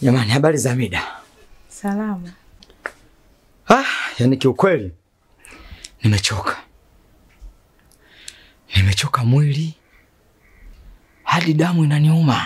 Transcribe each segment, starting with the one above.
Jamani, habari za mida? Salama. Ah, yani kiukweli nimechoka, nimechoka mwili hadi damu inaniuma.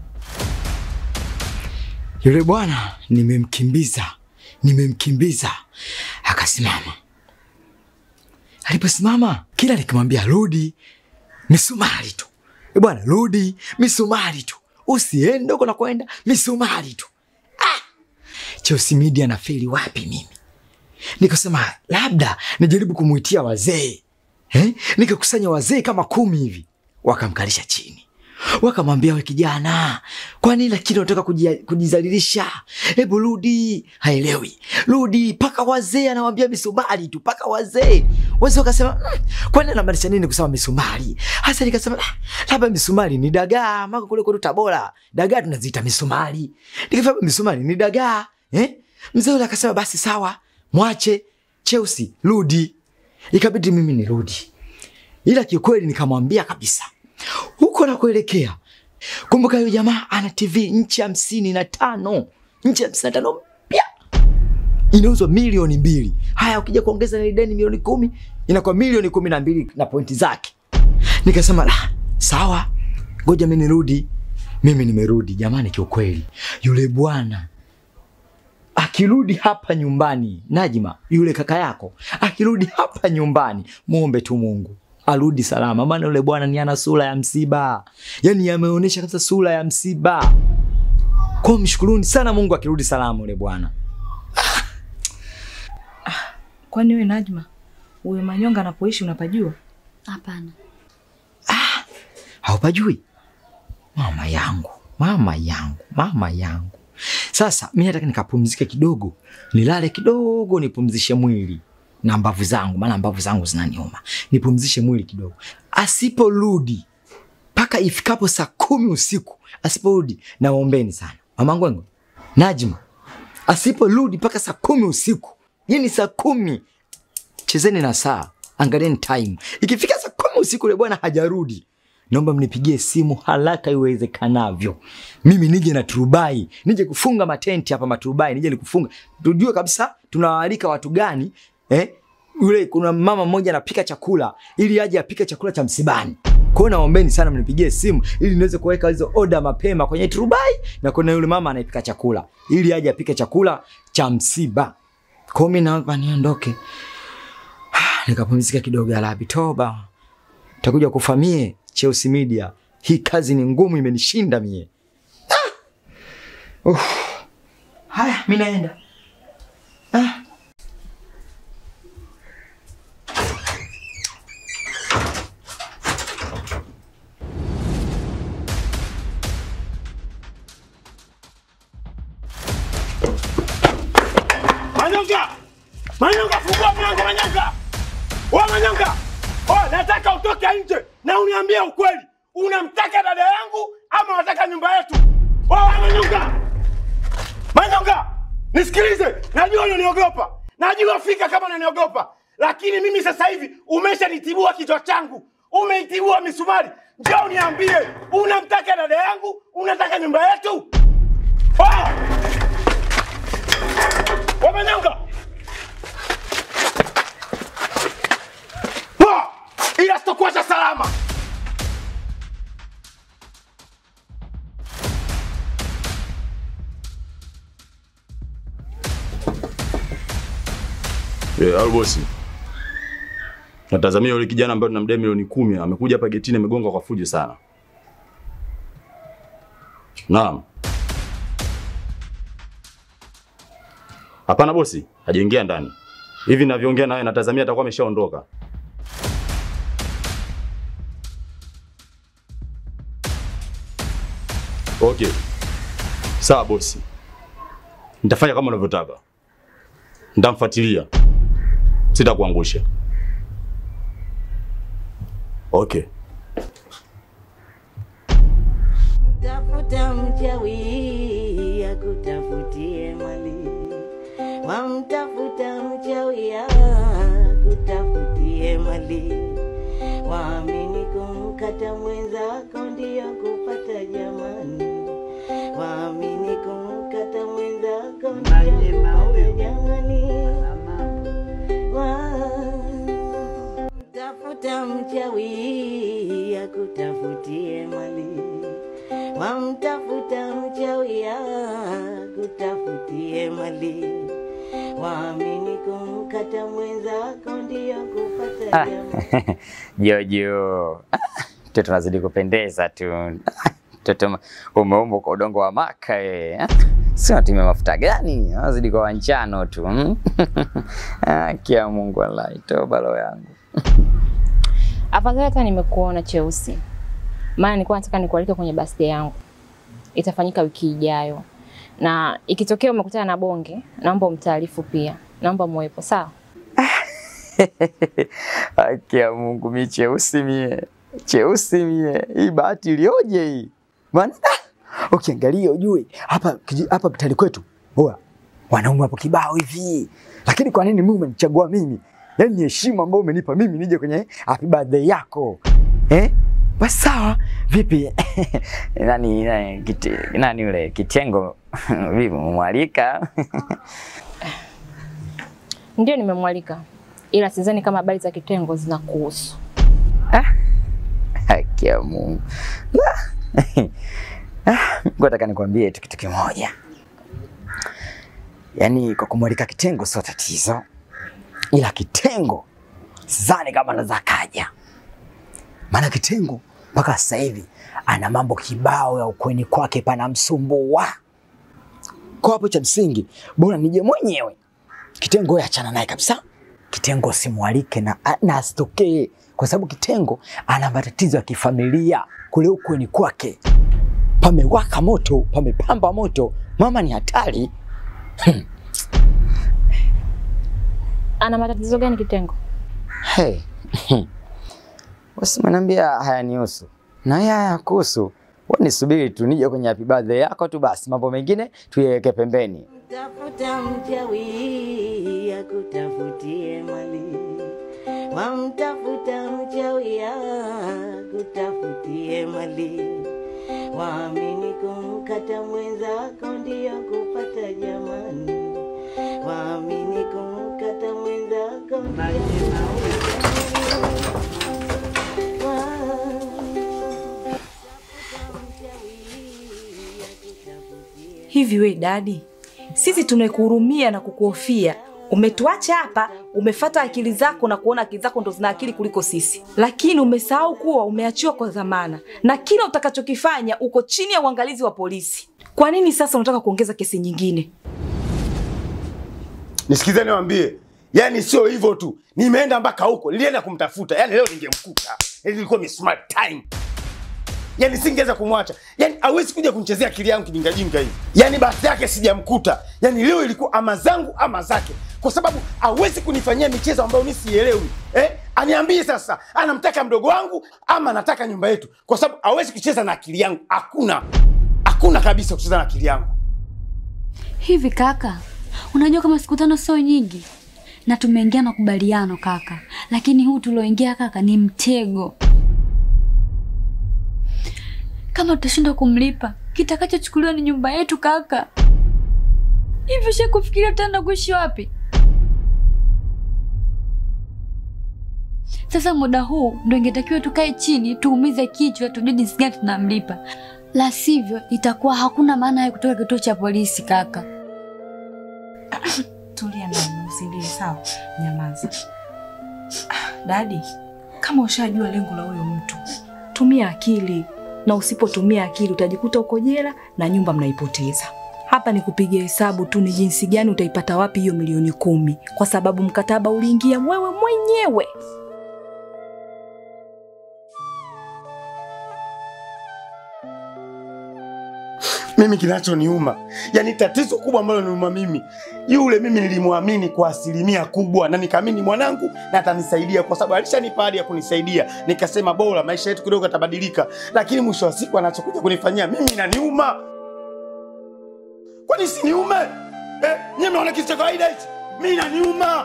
Yule bwana nimemkimbiza, nimemkimbiza akasimama. Aliposimama kila nikimwambia rudi, misumari tu. E bwana, rudi, misumari tu, usiende uko nakwenda, misumari tu. Chelsea Media na feli wapi mimi? Nikasema labda nijaribu kumuitia wazee eh? Nikakusanya wazee kama kumi hivi, wakamkalisha chini, wakamwambia we kijana, kwa nini lakini unataka kujia- kujizalilisha? Hebu rudi. Haelewi, rudi mpaka wazee, anawambia misumari tu, mpaka wazee. Wazee wakasema mm, kwani anamaanisha nini kusema misumari? Hasa nikasema "Ah, labda misumari ni dagaa, maka kule kwetu Tabora dagaa tunaziita misumari. Nikasema misumari ni dagaa eh? Mzee yule akasema basi sawa, mwache Chelsea, rudi. Ikabidi mimi nirudi, ila kiukweli nikamwambia kabisa huko nakuelekea. Kumbuka huyo jamaa ana TV nchi hamsini na tano nchi hamsini na tano mpya inauzwa milioni mbili. Haya, ukija kuongeza na deni milioni kumi inakuwa milioni kumi na mbili na pointi zake. Nikasema la, sawa, ngoja mimi nirudi. Mimi nimerudi jamani, kiukweli yule bwana akirudi hapa nyumbani, Najma, yule kaka yako akirudi hapa nyumbani, muombe tu Mungu arudi salama, maana yule bwana ni ana sura ya msiba, yaani ameonyesha kabisa sura ya msiba. Kwa mshukuruni sana Mungu akirudi salama yule bwana. Kwani wewe Najma, uwe Manyonga anapoishi unapajua? Hapana. haupajui mama yangu mama yangu mama yangu sasa mi nataka nikapumzike kidogo nilale kidogo nipumzishe mwili na mbavu zangu maana mbavu zangu zinaniuma nipumzishe mwili kidogo asiporudi mpaka ifikapo saa kumi usiku asiporudi naombeni sana mamangwengo najma asiporudi mpaka saa kumi usiku yani saa kumi chezeni na saa angalieni time ikifika saa kumi usiku ule bwana hajarudi naomba mnipigie simu haraka iwezekanavyo mimi nije na turubai nije kufunga matenti hapa maturubai nije nikufunga tujue kabisa tunawaalika watu gani eh? yule kuna mama mmoja anapika chakula ili aje apike chakula cha msibani kwa hiyo naombeni sana mnipigie simu ili niweze kuweka hizo oda mapema kwenye turubai na kuna yule mama anayepika chakula ili aje apike chakula cha msiba kwa hiyo mimi naomba niondoke nikapumzika kidogo alabi toba takuja kufamie Chelsea Media. Hii kazi ni ngumu, imenishinda mie. Ah! Uff. Haya, mi naenda. Ah. Manyonga! Manyonga, fungua mlango Manyonga! Wewe Manyonga! Oh, nataka utoke nje na uniambie ukweli. Unamtaka dada yangu ama unataka nyumba yetu? Wewe Manyonga! Manyonga! Nisikilize, najua unaniogopa. Najua fika kama unaniogopa. Lakini mimi sasa hivi umeshanitibua kichwa changu. Umeitibua misumari. Njoo uniambie, unamtaka dada yangu? Unataka nyumba yetu? Oh! Wamanyanga! Wa! Ila sitokuacha salama. Eh, au bosi. Natazamia yule kijana ambaye tunamdai milioni kumi amekuja hapa getini amegonga kwa fujo sana. Naam. Hapana bosi, hajaingia ndani. Hivi ninavyoongea nawe natazamia atakuwa ameshaondoka. Okay. Sawa bosi. Nitafanya kama unavyotaka. Nitamfuatilia. Sitakuangusha. Okay. Tafuta mchawi akutafutie mali, wamtafuta mchawi akutafutie mali, waamini kumkata mwenzako ndiyo kupata jamani, waamini kumkata yakutafutie mali. Waamini kumkata mwenzako ndiyo kupata Ah. jamaa. Jojo, Ah, mtoto nazidi kupendeza tu. Ah, Mtoto umeumbwa kwa udongo wa maka wewe. Ah, Si unatumia mafuta gani? Nazidi kwa wanjano tu. hmm? Ah, Kia Mungu wallahi, toba roho yangu. Afadhali hata nimekuona Cheusi, maana nilikuwa nataka nikualike kwenye birthday yangu, itafanyika wiki ijayo, na ikitokea umekutana na Bonge, naomba umtaarifu pia, naomba muwepo, sawa? Haki ya Mungu, mi cheusi mie, cheusi mie, hii bahati ilioje hii maana ah, ukiangalia ujue hapa kiji- hapa mtani kwetu huwa wanaume hapo kibao hivi, lakini kwa nini mimi umenichagua mimi? Yaani ni heshima ambayo umenipa mimi nije kwenye happy birthday yako eh? Basi sawa, vipi nani, nani, kiti, nani yule kitengo vipi, umemwalika? Ndio, nimemwalika, ila sidhani kama habari za kitengo zinakuhusu. Haki ya Mungu. Ah, Nataka nikwambie tu kitu kimoja, yaani kwa kumwalika kitengo sio tatizo, ila kitengo sidhani kama anaweza kaja, maana kitengo mpaka sasa hivi ana mambo kibao ya ukweni kwake panamsumbua. Kwa hapo cha msingi bora nije mwenyewe. Kitengo wewe achana naye kabisa. Kitengo simwalike na, na asitokee kwa sababu Kitengo ana matatizo ya kifamilia kule ukweni kwake. Pamewaka moto, pamepamba moto, mama ni hatari. Ana matatizo gani kitengo? Hey. Usimaniambia hayanihusu na haya hayakuhusu. Wewe nisubiri tu nije kwenye happy birthday yako tu basi, mambo mengine tuyaweke pembeni. Tafuta mchawi akutafutie mali, wamtafuta mchawi akutafutie mali. Waamini kumkata mwenzako ndiyo kupata jamani, waamini kumkata mwenzako ndiyo Hivi we dadi, sisi tunakuhurumia na kukuhofia. Umetuacha hapa, umefata akili zako na kuona akili zako ndo zina akili kuliko sisi, lakini umesahau kuwa umeachiwa kwa dhamana na kila utakachokifanya uko chini ya uangalizi wa polisi. Kwa nini sasa unataka kuongeza kesi nyingine? Nisikizeni niwaambie, yani sio hivyo tu, nimeenda mpaka huko, nilienda kumtafuta, yani leo ningemkuta, yani ilikuwa ni smart time, yani singeweza kumwacha, yani hawezi kuja kunichezea akili yangu kijingajinga hivi, yani basi yake sijamkuta, yani leo ilikuwa ama zangu ama zake, kwa sababu hawezi kunifanyia michezo ambayo mimi sielewi eh? Aniambie sasa, anamtaka mdogo wangu ama anataka nyumba yetu, kwa sababu hawezi kucheza na akili yangu. Hakuna, hakuna kabisa kucheza na akili yangu. Hivi kaka, unajua kama siku tano sio nyingi, na tumeingia makubaliano kaka, lakini huu tulioingia kaka ni mtego. Kama tutashindwa kumlipa, kitakachochukuliwa ni nyumba yetu kaka. Hivi usha kufikiria tutaenda kuishi wapi? Sasa muda huu ndo ingetakiwa tukae chini tuumize kichwa tujue jinsi gani tunamlipa, la sivyo itakuwa hakuna maana ya kutoka kituo cha polisi kaka. Tulia ndani, usilie sawa? Nyamaza. Ah, Dadi, kama ushajua lengo la huyo mtu, tumia akili, na usipotumia akili utajikuta uko jela na nyumba mnaipoteza. Hapa ni kupiga hesabu tu, ni jinsi gani utaipata wapi hiyo milioni kumi, kwa sababu mkataba uliingia wewe mwenyewe. mimi kinachoniuma yani tatizo kubwa ambalo niuma mimi yule mimi nilimwamini kwa asilimia kubwa na nikaamini mwanangu na atanisaidia kwa sababu alishanipa ahadi ya kunisaidia nikasema bora maisha yetu kidogo yatabadilika lakini mwisho wa siku anachokuja kunifanyia mimi inaniuma kwani siniume eh, nyie mnaona kitu cha kawaida hichi mi inaniuma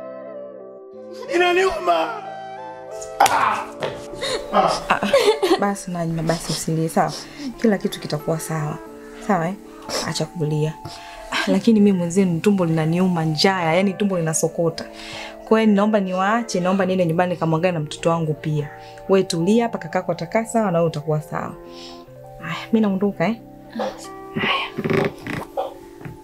inaniuma ah. Ah. Basi Najma, basi usilie sawa, kila kitu kitakuwa sawa sawa eh? Acha kulia. Ah, Lakini mimi mwenzenu tumbo linaniuma njaa, yani tumbo linasokota. Kwa hiyo naomba niwaache, naomba niende nyumbani nikamwangalie na mtoto wangu pia. Wewe tulia hapa, kakako atakaa sawa na wewe utakuwa sawa. Haya, mimi naondoka eh.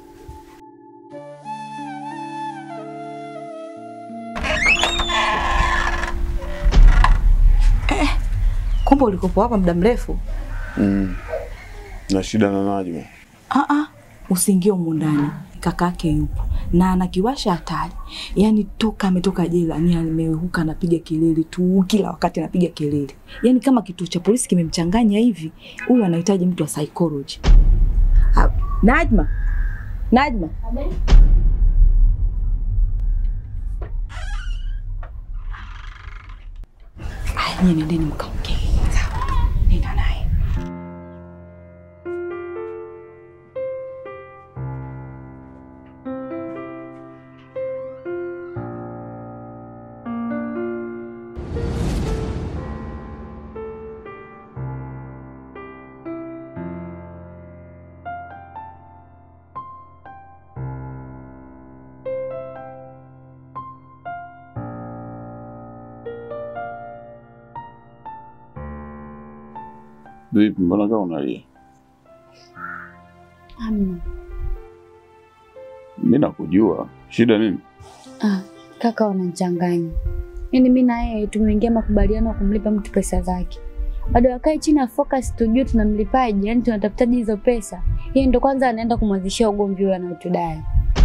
Kumbe ulikopo hapa muda mrefu. Mm. Na shida na Najma. Ah ah, usiingie humu ndani. Kaka yake yupo na anakiwasha hatari. Yaani toka ametoka jela ni amehuka anapiga kelele tu, kila wakati anapiga kelele. Yaani kama kituo cha polisi kimemchanganya hivi, huyu anahitaji mtu wa psychology. Ah, Najma. Najma. Aya, nyie nendeni mkaongee. Sawa. Nenda naye. Vipi, mbona kama unalia? Amna. Mimi nakujua. Shida nini? Ah, kaka wanachanganya. Yaani mimi na yeye tumeingia makubaliano ya kumlipa mtu pesa zake. Bado akae chini ya focus tujue tunamlipaje, yani tunatafutaje hizo pesa. Yeye ndo kwanza anaenda kumwanzishia ugomvi huyo anayotudai.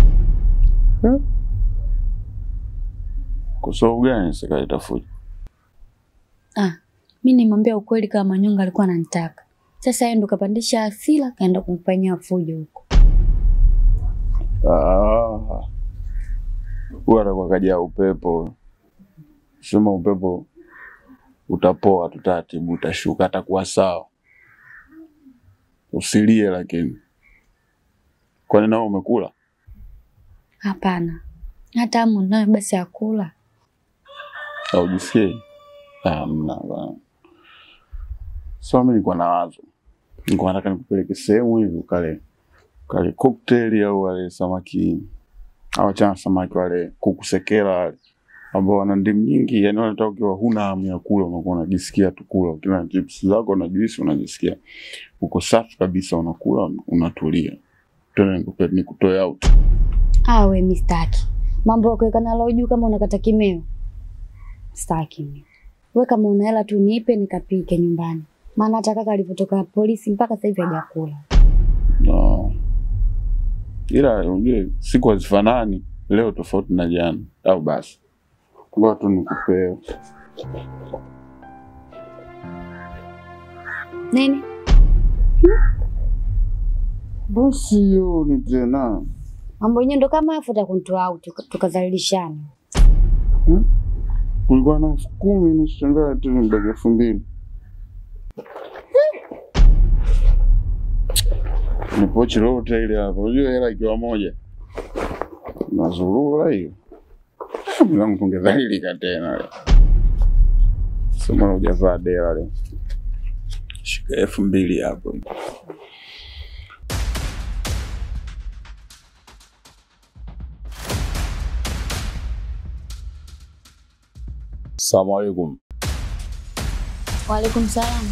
Kwa sababu gani sikaleta fujo? Ah, mimi nimwambia ukweli kama Manyonga alikuwa ananitaka. Sasa yeye ndo kapandisha hasira kaenda kumfanyia fujo huko. Ah. Huyu atakuwa kaja upepo. Sema upepo utapoa tu taratibu, utashuka, atakuwa sawa. Usilie lakini. Kwani nao umekula? Hapana. Hata amu nayo basi akula. Haujisikii? Hamna bana. So mimi nilikuwa na wazo. Nilikuwa nataka nikupeleke sehemu hivi ukale kale cocktail au wale samaki au chana samaki wale kuku sekera wale ambao wana ndimu nyingi, yani wanataka ukiwa huna hamu ya kula unakuwa unajisikia tu kula, ukiwa na chips zako na juisi unajisikia uko safi kabisa, unakula unatulia. Tena nikupe nikutoe out. Ah, we mistaki. Mambo ya kuweka nalo juu kama unakata kimeo. Staki mimi. We kama una hela tu nipe nikapike nyumbani. Maana hata kaka alipotoka polisi mpaka sasa hivi hajakula. No. Ila unajua siku hazifanani, leo tofauti na jana, au basi ngoja tu nikupee. Nini? Basi hiyo ni tena Mambo yenyewe ndo kama afu utakunitoa out tukazalilishana. kulikuwa na elfu kumi nashangaa tu mbaki elfu mbili ni pochi lote ile hapa. Unajua hela ikiwa moja nazurura hiyo mlangu tungedhalilika tena leo. Sema hujavaa dela leo, shika elfu mbili hapo. Salamu alaikum. Waalaikum salam.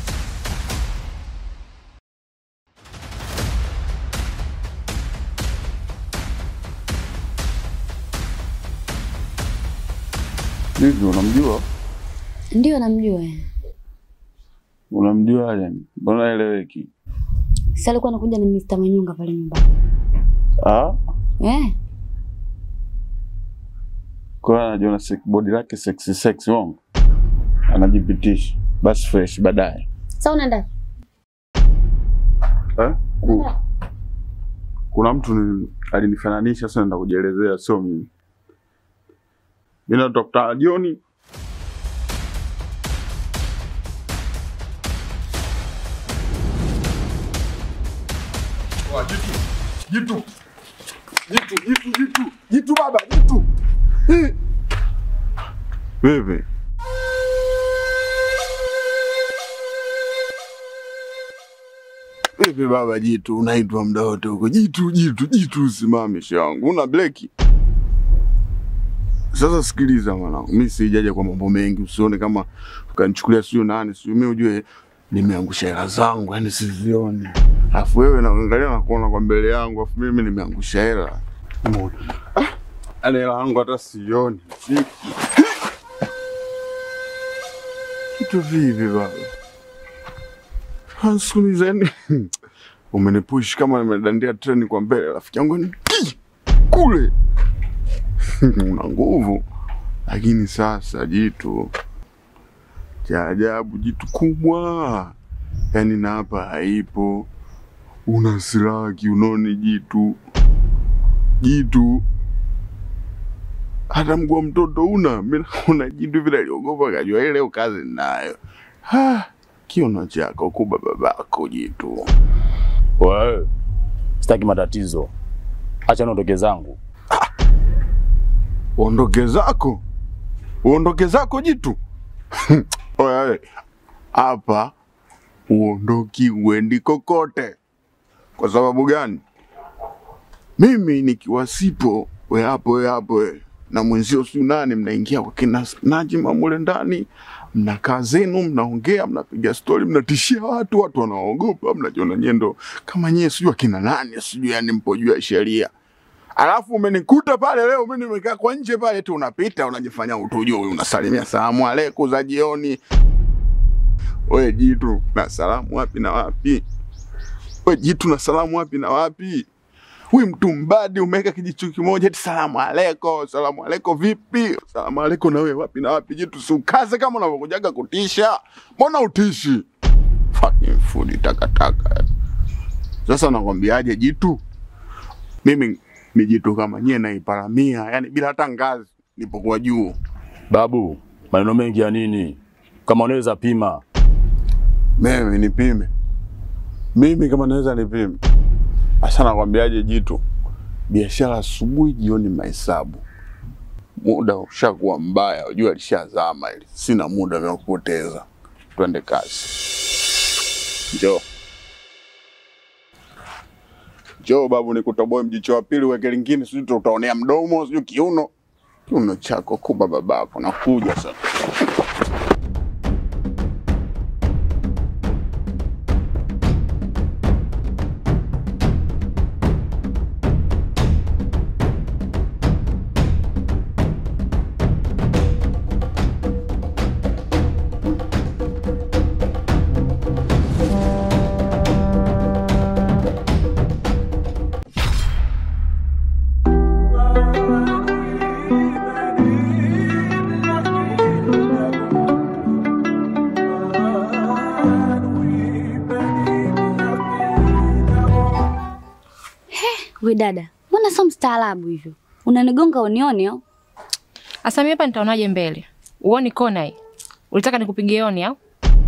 Vipi, unamjua? Ndio namjua. Unamjua aje? Mbona eleweki? Sasa alikuwa anakuja na Mr. Manyunga pale nyumbani. Ah, Eh, kwa hiyo anajiona sek- body lake sexy sexy wangu, anajipitisha basi fresh baadaye. sasa unaenda? Eh? Ku, kuna mtu ni, alinifananisha sasa, naenda kujielezea, sio mimi. Mimi na Dr. Joni Jitu, jitu, jitu, jitu, jitu, jitu baba, jitu. Eh, Vipi? Vipi baba jitu, unaitwa muda wote huko. Jitu, jitu, jitu, usimame shangu. Una bleki. Sasa sikiliza mwanangu, mimi sijaja kwa mambo mengi, usione kama ukanichukulia sio nani, sio mimi, ujue nimeangusha hela zangu, yani sizioni. Alafu wewe naangalia na kuona kwa mbele yangu, alafu mimi nimeangusha hela. Umeona? Ah, yani hela yangu hata sioni. Si- Kitu vipi baba? Sikilizeni, umenipush kama nimedandia treni kwa mbele, rafiki yangu ni ki kule una nguvu, lakini sasa jitu cha ajabu, jitu kubwa, yani na hapa haipo. Una silaha kiunoni, jitu jitu, hata mguu wa mtoto una. Mimi naona jitu vile aliogopa, kajua ile leo kazi ninayo. Ah, kiuno chako kuba babako jitu. Wewe sitaki matatizo, acha niondoke zangu. Uondoke zako, uondoke zako jitu. Oya, we, hapa uondoki uendi kokote. Kwa sababu gani? Mimi nikiwa sipo, we hapo we hapo we na mwenzio siu nani, mnaingia kwa kina Najima mule ndani, mnakaa zenu, mnaongea, mnapiga stori, mnatishia watu, watu wanaogopa, mnajiona nyendo kama nyie sijui akina nani, sijui yani mpo juu ya sheria. Alafu umenikuta pale leo, mimi nimekaa kwa nje pale tu, unapita unajifanya utujui, unasalimia salamu aleikum za jioni. We jitu, na salamu wapi na wapi? We jitu, na salamu wapi na wapi? We mtu mbadi, umeweka kijicho kimoja eti salamu aleko, salamu aleko vipi? Salamu aleko na wewe wapi na wapi? Jitu, si ukaze kama unavyokujaga kutisha, mbona utishi? Fucking food takataka. Sasa nakwambiaje jitu, mimi ni jitu kama nyie naiparamia, yani bila hata ngazi, nipokuwa juu. Babu, maneno mengi ya nini? Kama unaweza pima. Mimi nipime, mimi kama naweza nipime. Sasa nakwambiaje jitu, biashara asubuhi, jioni mahesabu. Muda ushakuwa mbaya, ujua lishazama ili sina muda vya kupoteza. Twende kazi, njoo njoo babu, nikutoboe mjicho wa pili, weke lingine, sijui tutaonea mdomo, sijui kiuno. Kiuno chako kuba babako, nakuja sasa. We dada, mbona sio mstaarabu hivyo? Unanigonga unioni au? Asa mimi hapa nitaonaje mbele? Uoni kona hii? Ulitaka nikupigie oni au?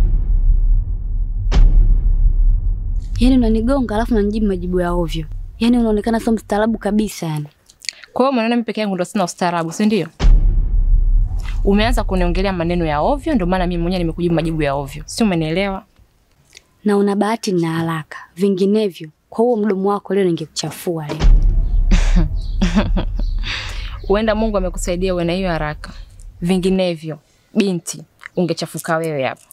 Yaani unanigonga alafu unanijibu majibu ya ovyo. Yaani unaonekana sio mstaarabu kabisa yani. Kwa hiyo umeona mimi peke yangu ndo sina ustaarabu, si ndio? Umeanza kuniongelea maneno ya ovyo, ndio maana mimi mwenyewe nimekujibu majibu ya ovyo. Si umenielewa? Na una bahati na haraka. Vinginevyo, kwa huo mdomo wako leo ningekuchafua leo. Huenda Mungu amekusaidia uwe na hiyo haraka. Vinginevyo, binti, ungechafuka wewe hapa.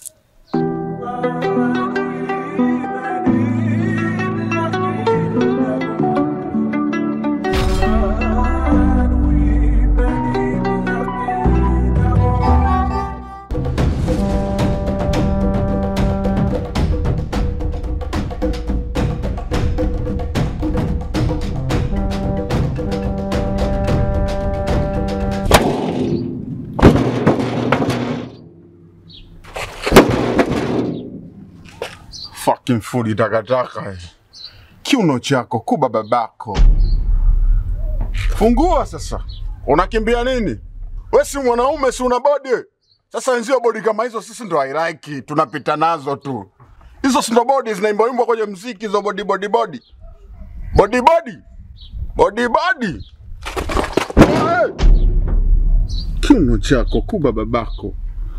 Fucking food takataka. eh. Kiuno chako kuba babako. Fungua sasa. Unakimbia nini? We si mwanaume, si una bodi? Sasa wenzio bodi kama hizo sisi ndo hairaki, tunapita nazo tu. Hizo si ndo bodi zinaimbwaimbwa kwenye mziki, hizo bodi bodi bodi bodi bodi bodi bodi. Hey! Kiuno chako kuba babako.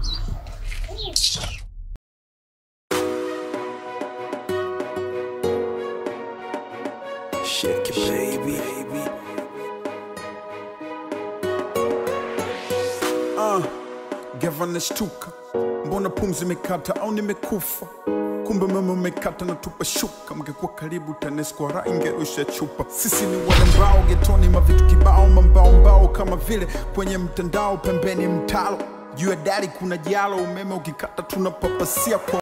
Shake it, baby. Ah, gava nashtuka, mbona pumzi imekata au nimekufa? Kumbe mama umekata na tupa shuka, mngekuwa karibu TANESCO ra ingerusha chupa. Sisi ni wale mbao getoni, mavitu kibao, mambao mbao kama vile kwenye mtandao, pembeni mtalo juu ya dari kuna jalo, umeme ukikata tunapapasia kwa